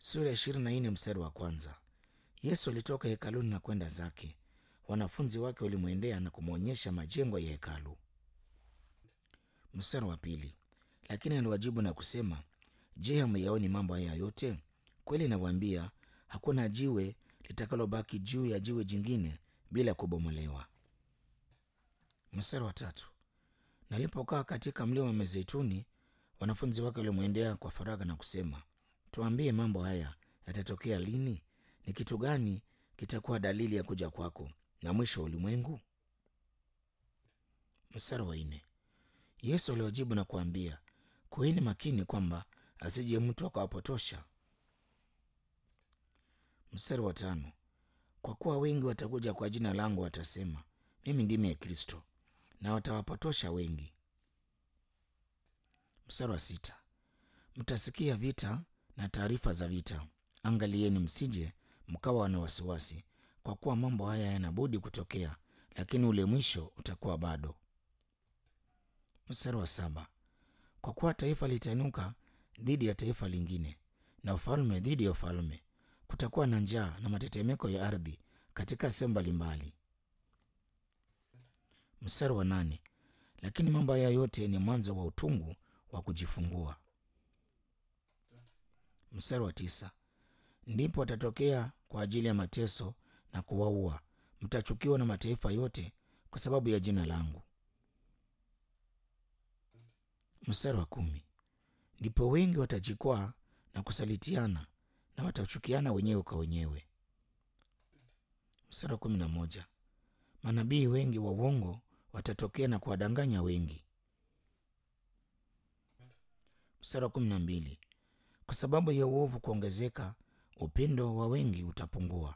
Sura ya ishirini na nne mstari wa kwanza. Yesu alitoka hekaluni na kwenda zake. Wanafunzi wake walimwendea na kumwonyesha majengo ya hekalu. Mstari wa pili. Lakini aliwajibu na kusema, Je, hamyaoni mambo haya yote? Kweli nawaambia, hakuna jiwe litakalobaki juu ya jiwe jingine bila kubomolewa. Mstari wa tatu. Nalipokaa katika mlima wa Mizeituni, wanafunzi wake walimwendea kwa faragha na kusema, tuambie, mambo haya yatatokea lini? Ni kitu gani kitakuwa dalili ya kuja kwako na mwisho wa ulimwengu? Mstari wa nne. Yesu aliwajibu na kuambia, kuweni makini kwamba asije mtu akawapotosha. Mstari wa tano. Kwa kuwa wengi watakuja kwa jina langu, watasema mimi ndimi Kristo, na watawapotosha wengi. Mstari wa sita. Mtasikia vita na taarifa za vita. Angalieni msije mkawa na wasiwasi, kwa kuwa mambo haya yanabudi kutokea, lakini ule mwisho utakuwa bado. Mstari wa saba. Kwa kuwa taifa litainuka dhidi ya taifa lingine, na ufalme dhidi ya ufalme. Kutakuwa na njaa na matetemeko ya ardhi katika sehemu mbalimbali. Mstari wa nane. Lakini mambo haya yote ni mwanzo wa utungu wa kujifungua. Mstari wa tisa. Ndipo watatokea kwa ajili ya mateso na kuwaua, mtachukiwa na mataifa yote kwa sababu ya jina langu. Mstari wa kumi. Ndipo wengi watajikwaa na kusalitiana na watachukiana wenyewe kwa wenyewe. Mstari wa kumi na moja. Manabii wengi wa uongo watatokea na kuwadanganya wengi. Mstari wa kumi na mbili. Kwa sababu ya uovu kuongezeka, upendo wa wengi utapungua.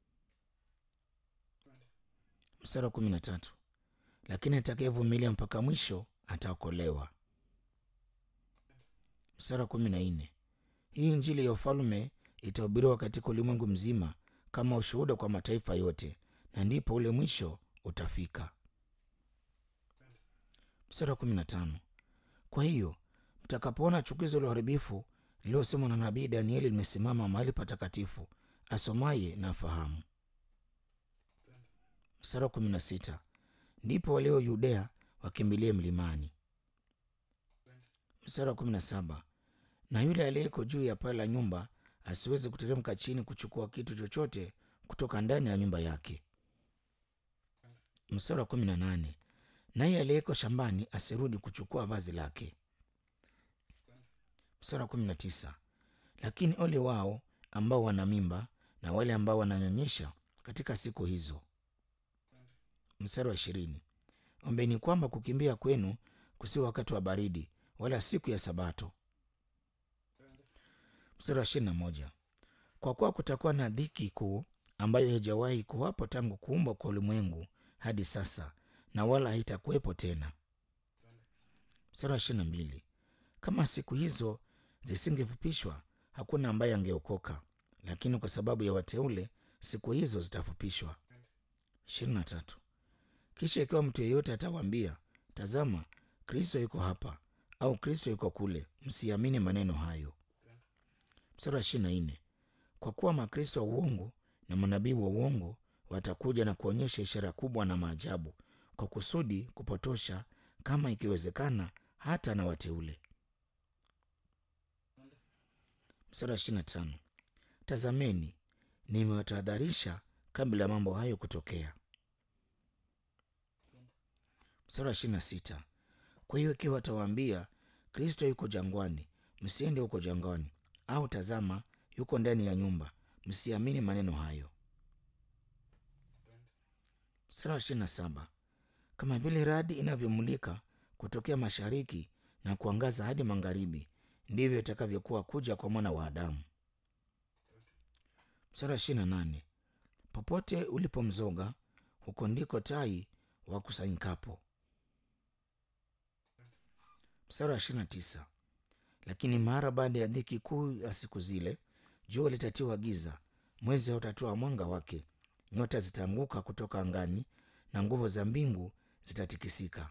Mstari wa kumi na tatu. Lakini atakayevumilia mpaka mwisho ataokolewa. Mstari wa kumi na nne. Hii Injili ya ufalme itahubiriwa katika ulimwengu mzima kama ushuhuda kwa mataifa yote, na ndipo ule mwisho utafika. Mstari wa kumi na tano. Kwa hiyo mtakapoona chukizo la uharibifu lililosemwa na nabii Danieli limesimama mahali patakatifu, asomaye na afahamu. Mstari wa kumi na sita. Ndipo walio Yudea wakimbilie mlimani. Mstari wa kumi na saba. Na yule aliyeko juu ya paa la nyumba asiweze kuteremka chini kuchukua kitu chochote kutoka ndani ya nyumba yake. Mstari wa kumi na nane. Naye aliyeko shambani asirudi kuchukua vazi lake. Mstari wa kumi na tisa. Lakini ole wao ambao wana mimba na wale ambao wananyonyesha katika siku hizo. Mstari wa ishirini. Ombeni kwamba kukimbia kwenu kusiwe wakati wa baridi, wala siku ya Sabato. Mstari wa ishirini na moja. Kwa kuwa kutakuwa na dhiki kuu ambayo haijawahi kuwapo tangu kuumbwa kwa ulimwengu hadi sasa, na wala haitakuwepo tena. Mstari wa ishirini na mbili. Kama siku hizo zisingefupishwa, hakuna ambaye angeokoka, lakini kwa sababu ya wateule siku hizo zitafupishwa. ishirini na tatu. Kisha ikiwa mtu yeyote atawaambia, tazama, Kristo yuko hapa au Kristo yuko kule, msiamini maneno hayo. Mstari wa ishirini na nne. Kwa kuwa makristo wa uongo na manabii wa uongo watakuja na kuonyesha ishara kubwa na maajabu, kwa kusudi kupotosha, kama ikiwezekana, hata na wateule. Mstari wa ishirini na tano. Tazameni, nimewatahadharisha kabla ya mambo hayo kutokea. Mstari wa ishirini na sita. Kwa hiyo ikiwa watawaambia Kristo yuko jangwani, msiende huko jangwani, au tazama yuko ndani ya nyumba, msiamini maneno hayo. Mstari wa ishirini na saba. Kama vile radi inavyomulika kutokea mashariki na kuangaza hadi magharibi, ndivyo itakavyokuwa kuja kwa mwana wa Adamu. Mstari wa ishirini na nane. Popote ulipo mzoga, huko ndiko tai wakusanyikapo. Mstari wa ishirini na tisa. Lakini mara baada ya dhiki kuu ya siku zile, jua litatiwa giza, mwezi hautatoa mwanga wake, nyota zitaanguka kutoka angani, na nguvu za mbingu zitatikisika.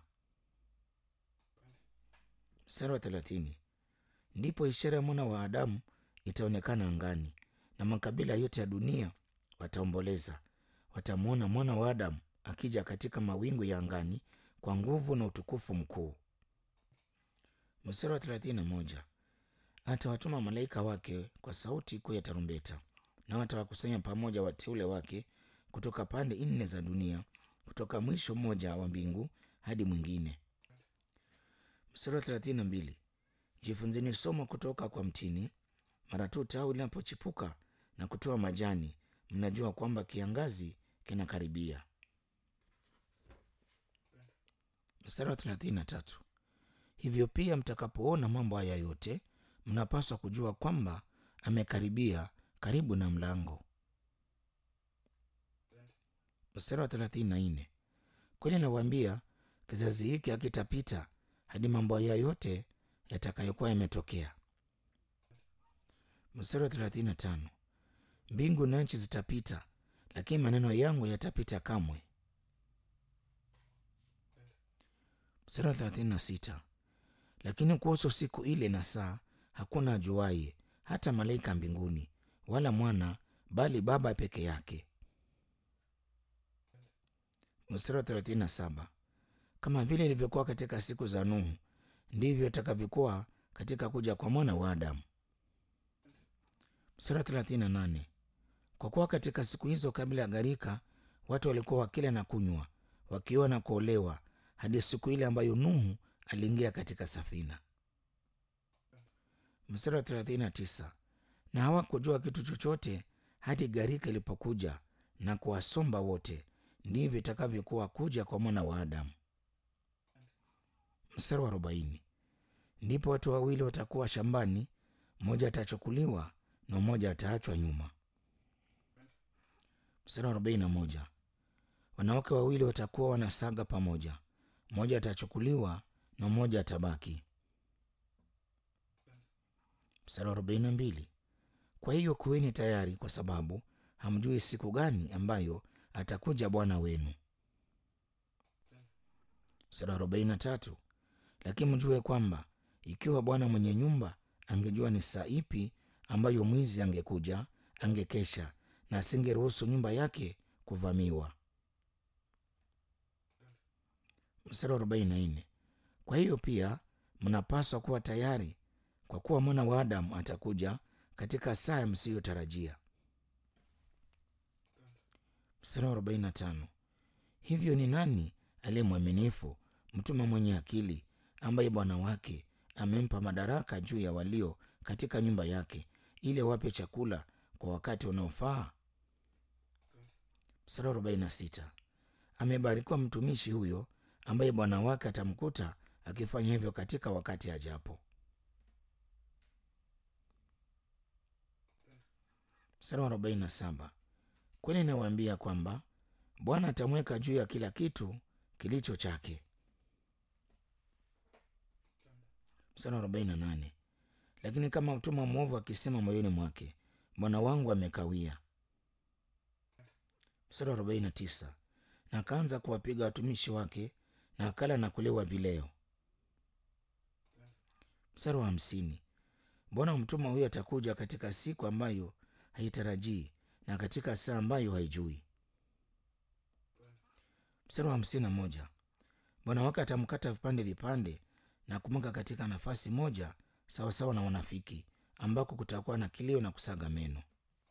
Mstari wa thelathini. Ndipo ishara ya mwana wa Adamu itaonekana angani, na makabila yote ya dunia wataomboleza. Watamwona mwana wa Adamu akija katika mawingu ya angani kwa nguvu na utukufu mkuu. Mstari wa thelathini na moja atawatuma malaika wake kwa sauti kuu ya tarumbeta, na watawakusanya pamoja wateule wake kutoka pande nne za dunia, kutoka mwisho mmoja wa mbingu hadi mwingine. Mstari wa thelathini na mbili jifunzeni somo kutoka kwa mtini. Mara tu tawi linapochipuka na kutoa majani, mnajua kwamba kiangazi kinakaribia. Mstari wa thelathini na tatu hivyo pia mtakapoona mambo haya yote, mnapaswa kujua kwamba amekaribia karibu na mlango. Mstari wa thelathini na nne kweli nawaambia, kizazi hiki hakitapita hadi mambo haya yote yatakayokuwa yametokea. Mstari wa thelathini na tano mbingu na nchi zitapita, lakini maneno yangu yatapita kamwe. Mstari wa thelathini na sita lakini kuhusu siku ile na saa hakuna ajuaye, hata malaika mbinguni, wala mwana, bali Baba peke yake. Mstari wa thelathini na saba kama vile ilivyokuwa katika siku za Nuhu, ndivyo itakavyokuwa katika kuja kwa mwana wa Adamu. Mstari wa thelathini na nane kwa kuwa katika siku hizo kabla ya gharika, watu walikuwa wakila na kunywa, wakioa na kuolewa, hadi siku ile ambayo Nuhu aliingia katika safina. Mstari wa thelathini na tisa na hawakujua kitu chochote hadi gharika ilipokuja na kuwasomba wote, ndivyo itakavyokuwa kuja kwa mwana wa Adamu. Mstari wa arobaini ndipo watu wawili watakuwa shambani, mmoja atachukuliwa na mmoja ataachwa nyuma. Mstari wa arobaini na moja wanawake wawili watakuwa wanasaga pamoja, mmoja atachukuliwa na mmoja atabaki. Mstari wa arobaini na mbili kwa hiyo kuweni tayari, kwa sababu hamjui siku gani ambayo atakuja Bwana wenu. Mstari wa arobaini na tatu lakini mjue kwamba ikiwa Bwana mwenye nyumba angejua ni saa ipi ambayo mwizi angekuja, angekesha na asingeruhusu nyumba yake kuvamiwa. Mstari wa arobaini na nne kwa hiyo pia mnapaswa kuwa tayari, kwa kuwa mwana wa Adamu atakuja katika saa msiyotarajia. Mstari wa arobaini na tano hivyo ni nani aliye mwaminifu, mtume mwenye akili, ambaye bwana wake amempa madaraka juu ya walio katika nyumba yake, ili wape chakula kwa wakati unaofaa? Mstari wa arobaini na sita amebarikiwa mtumishi huyo ambaye bwana wake atamkuta akifanya hivyo katika wakati ajapo. Mstari wa arobaini na saba kweli nawaambia kwamba Bwana atamweka juu ya kila kitu kilicho chake. Mstari wa arobaini na nane lakini kama mtumwa mwovu akisema moyoni mwake, bwana wangu amekawia. Mstari wa arobaini na tisa na akaanza kuwapiga watumishi wake na akala na kulewa vileo. Mstari wa hamsini mbona mtumwa huyo atakuja katika siku ambayo haitarajii na katika saa ambayo haijui. Mstari wa hamsini na moja bwana wake atamkata vipande vipande na kumweka katika nafasi moja sawasawa na wanafiki, ambako kutakuwa na kilio na kusaga meno.